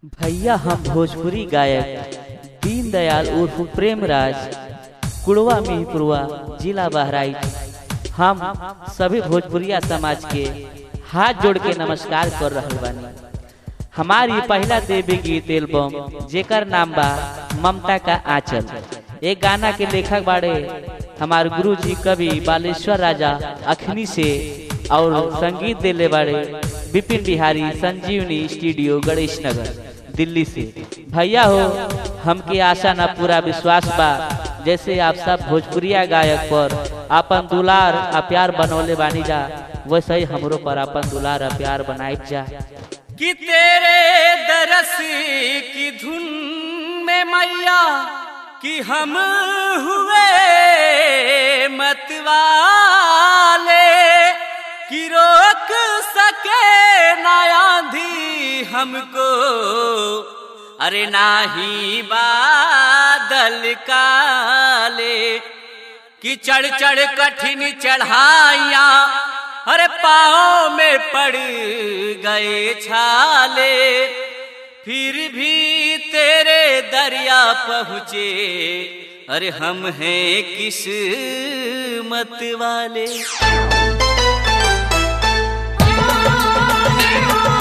भैया हम भोजपुरी गायक दीनदयाल उर्फ प्रेमराज कुड़वा मिहीपुरवा जिला बहराइच हम सभी भोजपुरिया समाज के हाथ जोड़ के नमस्कार कर रहल बानी हमारी पहला देवी गीत एल्बम जेकर नाम बा ममता का आंचल एक गाना के लेखक बाड़े हमार गुरु जी कवि बालेश्वर राजा अखनी से और संगीत देले बाड़े विपिन बिहारी संजीवनी स्टूडियो गणेश नगर दिल्ली से भैया हो हमके आशा ना पूरा विश्वास बा जैसे आप सब भोजपुरिया गायक पर अपन दुलार आ प्यार बनौले बानी जा वैसे ही हमरो पर अपन दुलार आ प्यार बनाई जा कि तेरे दरस की धुन में मैया कि हम हुए मतवाले कि रोक सके ना आंधी हमको अरे नाही बादल काले कि चढ़ चढ़ कठिन चढ़ाइया अरे पाँव में पड़ गए छाले फिर भी तेरे दरिया पहुँचे अरे हम हैं किस्मत वाले